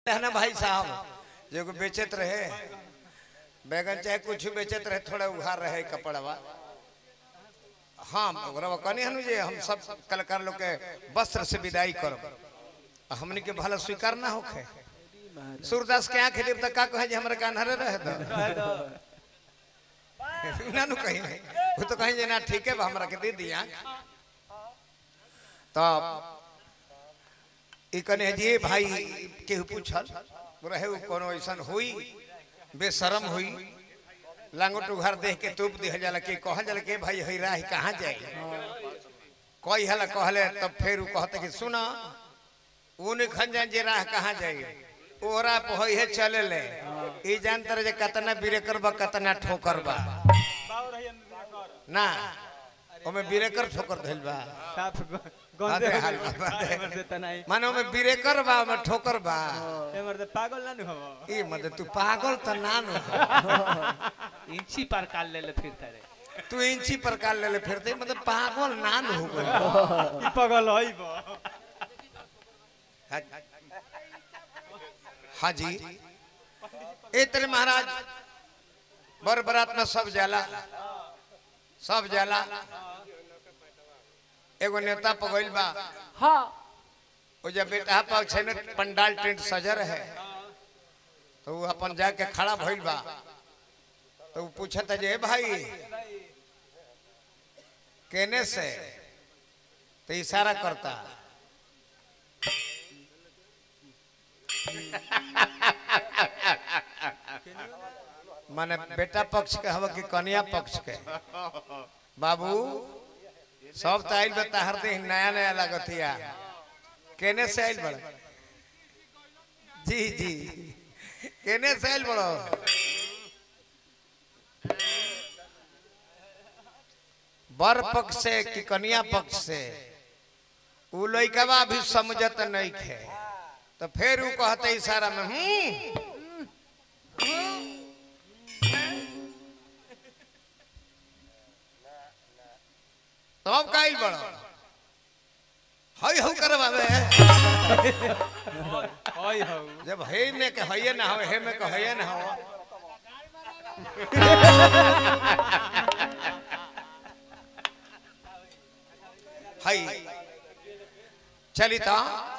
है ना भाई साहब जो को बेचत रहे बैगन चाहे कुछ बेचत रहे थोड़ा उघार रहे कपड़वा हाँ ओकरा कहनी हनु जे हम सब कलाकार लोग के वस्त्र से विदाई करब आ हमनी के भला स्वीकार ना होखे सूरदास के आंख देव तक का कहे जे हमरा कान्हरे रहे तो ना नु कहीं वो तो कहीं जे ना ठीक है बा हमरा के दे दिया तो ई कने जी भाई केहू पूछल रहे उ कोनो ऐसन हुई बेशरम हुई लांगोट उघार देख के तूप दिह जाला के कहल जाला के भाई हई राह कहाँ जाए कोई हला कहले तब फिर उ कहते कि सुना ऊन खन जान जे राह कहाँ जाए ओरा पहोई है चले ले ई जानतर जे कतना बिरेकर बा कतना ठोकर बा ना ओमे बिरेकर ठोकर धइल बा साफ बाते गंदे हाल बा, बाते। एमर देता नहीं माने ओमे बिरेकर बा ओमे ठोकर बा एमर दे पागल ना नु हो ई मत तू पागल त ना नु इंची पर काल ले ले फिरता रे तू इंची पर काल ले ले फिरते मतलब पागल ना नु हो गइल ई पागल होई बो हाँ जी ए तेरे महाराज बर बरात में सब जाला सब जाला एगो नेता पगइल बा हाँ वो जब बेटा पर छे ने पंडाल टेंट सजर है तो वो अपन जाके खड़ा भइल बा तो वो पूछता जे "ए भाई केने से तो इशारा करता माने बेटा पक्ष के हवा कि कन्या पक्ष के बाबू सब तो आइल बता हर दिन नया नया लगतिया केने से आइल बड़ा जी जी केने से आइल बड़ो बर पक्ष से कि कन्या पक्ष से उ लइकवा भी समझत नहीं खे तो फिर उ कहते इशारा में हूं तब काइल बड़ो हई हऊ करवावे होई हो जब हे में के हइये ना हो हे में के हइये ना हो हई चली ता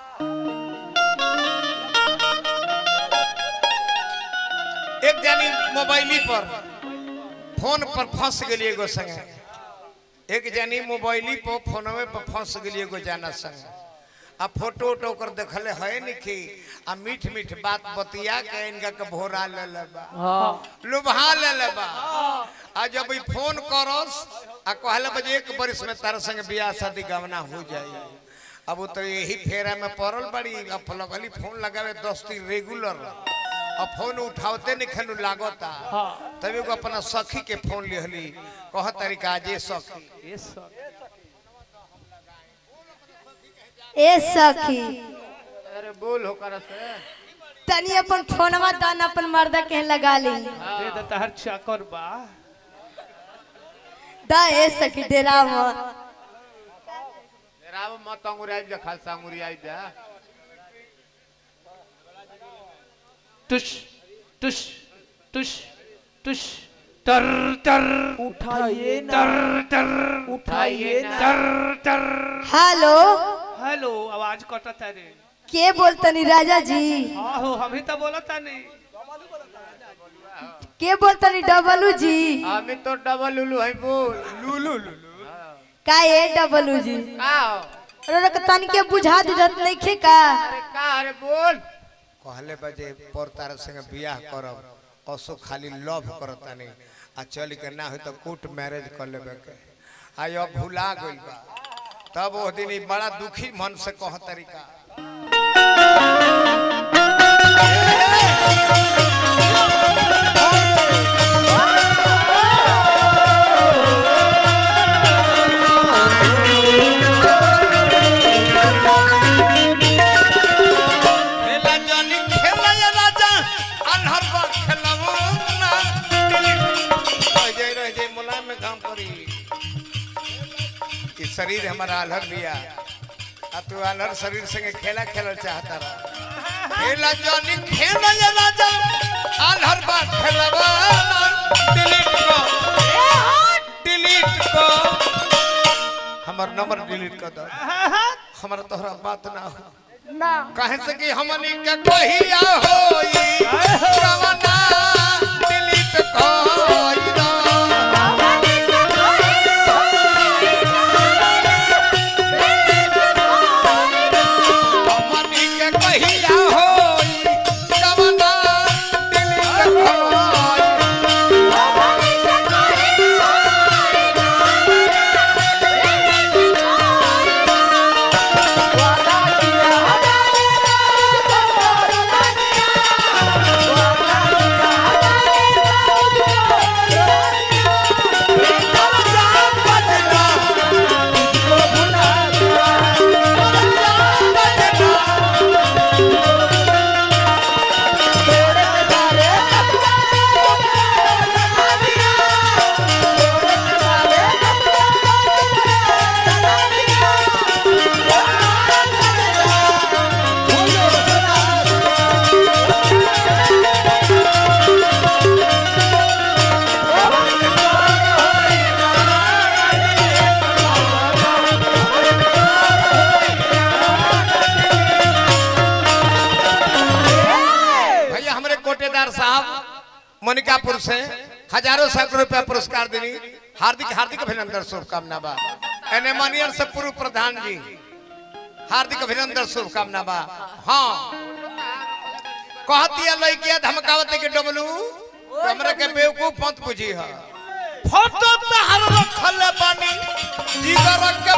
एक जानी मोबाइली पर फोन पर फंस गेली एगो संगे एक जानी मोबाइली पर फोनवे पर फंस गेली एगो जाना संगे आ फोटो उटो कर देखले है निखी आ मीठ मीठ बात बतिया के इनका के भोरा ले ले बा लुभा ले ले बा आ जब ई फोन करस आ कहले बजे एक बरिस में तारा संग बियाह शादी गवना हो जाई अब वो तो यही फेरा में पड़ल बड़ी अब लगली फोन लगावे दोस्ती रेगुलर अब फोन उठावते नहीं खनु लागता तब एगो अपना सखी के फोन लिहली कह तरीका जे सखी ये सब ए सखी अरे बोल हो कर से तनी अपन फोनवा दान अपन मर्दा के लगा ली दे दे तहर चाकर बा दा ए सखी डेरा में राव मत अंगुराई जा खालसा अंगुराई जा टुश टुश टुश टुश टर टर उठाइए ना टर टर उठाइए ना टर टर हेलो हेलो आवाज कटत है रे के बोलतनी राजा जी हाँ हो हम ही तो बोलता नहीं के बोलतनी डबलू जी हमें तो डबल लुलू है बोल लुलु लुलु का ए डबलू जी का हो? अरे तनी के बुझा दिजत नहीं खे का अरे का अरे बोल कहले बजे पर तार संग बियाह करब असो खाली लव करता नहीं आ चल के ना हो तो कोर्ट मैरिज कर लेबे के आई अब भुला गइल बा तब वो दिन ई बड़ा दुखी मन से कह तरीका खेला जानी खेला ये राजा अनहर बा खेलबो ना रह जाए रह जाए मुलायम में काम करी ई शरीर हमारा अलहर बिया आ तू अलहर शरीर संगे खेला खेलल चाहता रहा खेला जानी खेला ये राजा आलहर बा खेलवा डिलीट को डिलीट को हमर नंबर डिलीट कर दो हमरा तोहरा बात ना हो ना कहे से कि हमनी के कहिया होई रवाना डिलीट कोई दो हमनी के कहिया होई रवाना डिलीट कोई भैया हमारे कोटेदार साहब मोनिकापुर से हजारों सैकड़ों रुपया पुरस्कार देनी हार्दिक हार्दिक अभिनंदन शुभकामना बा एने मानियर से पूर्व प्रधान जी हार्दिक अभिनंदन शुभकामना बा हाँ कहती है लड़किया धमकावत के डबलू तो हमरा के बेवकूफ मत बुझी है फोटो तहर रखल बानी जिगर के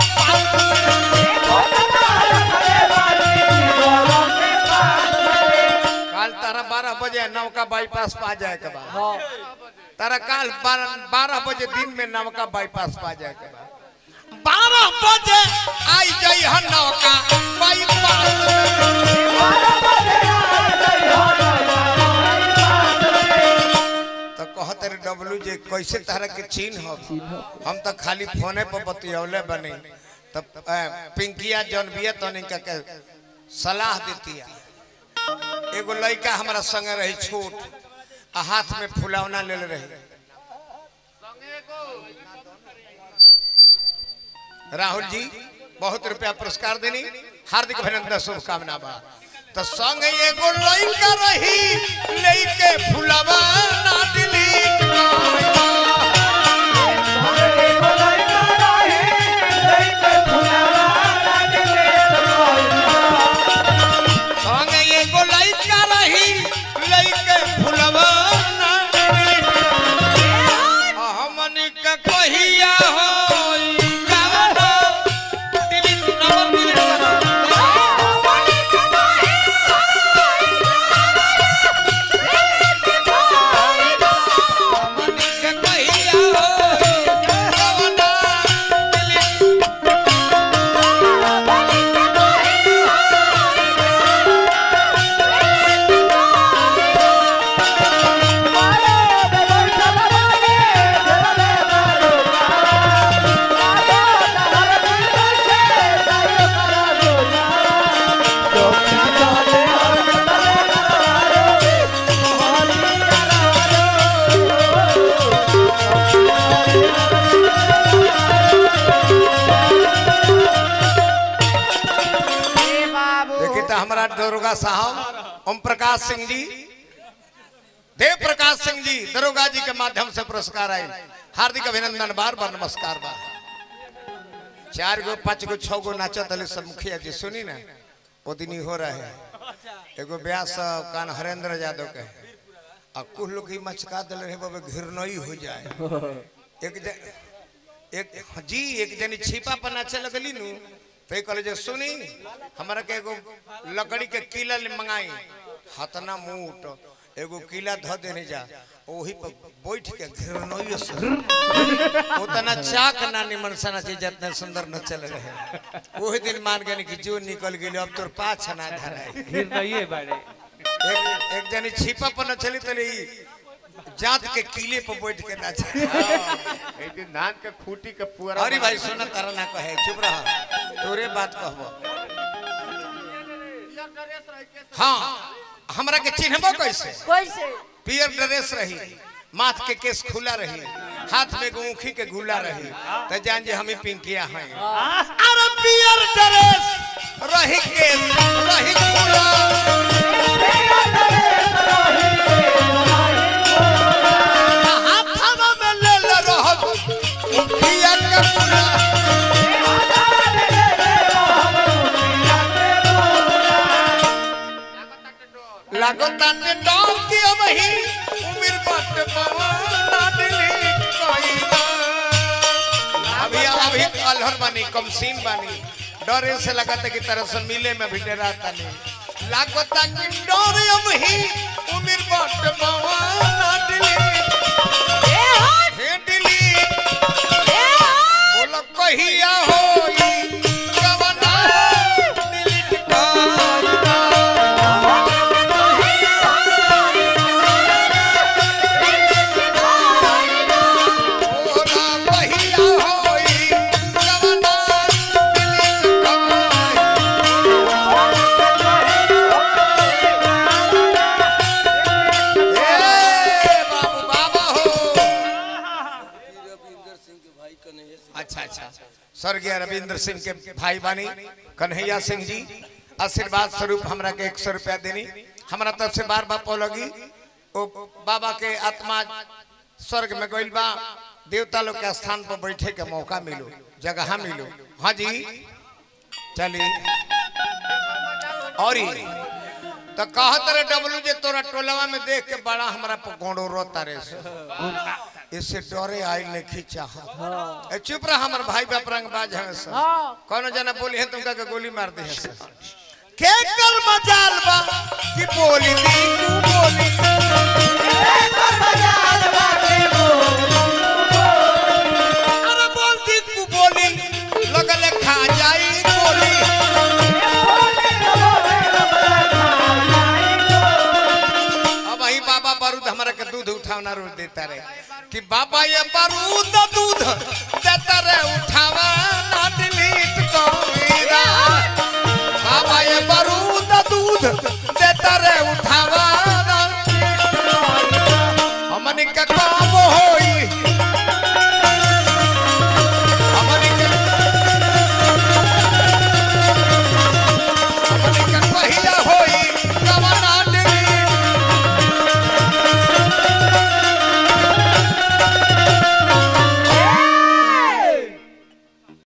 काल तारा बारह बजे नौका बाईपास पा जाए के बाद तारा काल बारह बजे दिन में नौका बाईपास पा जाए के बाद बारह बजे आई जाई हन नौका बाईपास तो कहते रे डब्लू जे कैसे तारा के चीन हो हम तो खाली फोने पर बतियौले बने तब पिंकिया जौन बिया तो नहीं के सलाह देती है एगो लड़का हमारा संगे रही छोट आ हाथ में फुलौना ले रही राहुल जी बहुत रुपया पुरस्कार देनी हार्दिक अभिनंदन शुभकामना बा तो संग एगो लड़का रही लेके फुलवा ना डिलीट कइला। संग एगो लड़का रही लेके फुलवा ना डिलीट कइला। हमनी के कहिया होई गाना डिलीट नंबर डिलीट करो हमनी के कहिया होई गाना डिलीट ए बाबू देखिए तो हमारा दरोगा साहब ओम प्रकाश सिंह जी देव प्रकाश सिंह जी दरोगा जी के माध्यम से पुरस्कार आए हार्दिक अभिनंदन बार बार नमस्कार बा चार गो पांच गो छह गो नाचत हले सब मुखिया जी सुनी ना वो दिन ही हो रहा है एगो ब्याह सब कान हरेंद्र यादव के आ कुछ लोग ही मचका दिल रहे बाबे घिरनई हो जाए एक ज, एक जी एक जनी छिपा पर नाचे लगली नु तो ये कहले जे सुनी हमरा के एगो लकड़ी के किला ले मंगाई हतना मूट एगो किला ध देने जा ओही पर बैठ के घिरनई से उतना चाक ना निमन सना चीज जितने सुंदर न चल रहे वही दिन मान गए कि जो निकल गई अब तोर पाछ ना धराई फिर नहीं बाड़े एक एक जनी छिपा पर न चली तले ई जात के किले पर बैठ के नाचे एक दिन धान के खूटी के पूरा अरे भाई सुन तारा ना कहे चुप रह तोरे बात कहबो हाँ हमरा के चिन्हबो कैसे कैसे पियर ड्रेस रही माथ के केस खुला रही हाथ में गुखी के गुला रही तो जान जे हमें पिंकिया हैं अरे पियर ड्रेस रही के रही खुला हाथवा में ले ले रहब पिया के खुला लागो ताने डॉग की वही उम्र बट पवाना दिली कोई ना अभी अभी अलहर बानी कमसीन बानी डरे से लगाता की तरह से मिले में भी डराता नहीं लागो ताकि डरे वही उम्र बट पवाना दिली हे दिली बोलो कहिया होई कवना दिली टिकाई ओरा पहिया होई कवना दिली टिकाई ए बाबू बाबा हो अच्छा अच्छा स्वर्गीय रविंद्र सिंह के भाई बानी कन्हैया सिंह जी आशीर्वाद स्वरूप हमरा के एक सौ रुपया देनी हमरा तरफ से बार बार लगी ओ बाबा के आत्मा स्वर्ग में गइल बा देवता लोग के स्थान पर बैठे के मौका मिलो जगह मिलो हाँ जी चली और ई, तो कहत रहे डब्लू जे तोरा टोलवा में देख के बड़ा हमरा पर गोड़ो रो तारे से इससे डरे आइल ने खींचा ए चुप रहा हमर भाई बाप रंग बाज है सर कौनो जना बोली है तुमका के गोली मार दी है सर के कर मजाल बा कि बोली दी तू बोली अरे बोल दी तू बोली लगल खा जाई गोली अब वही बाबा बारूद हमारा के दूध उठावना रोज देता रहे कि बाबा ये बारूद दूध देता रहे उठावा ना डिलीट को मेरा बाबा ये बारूद दूध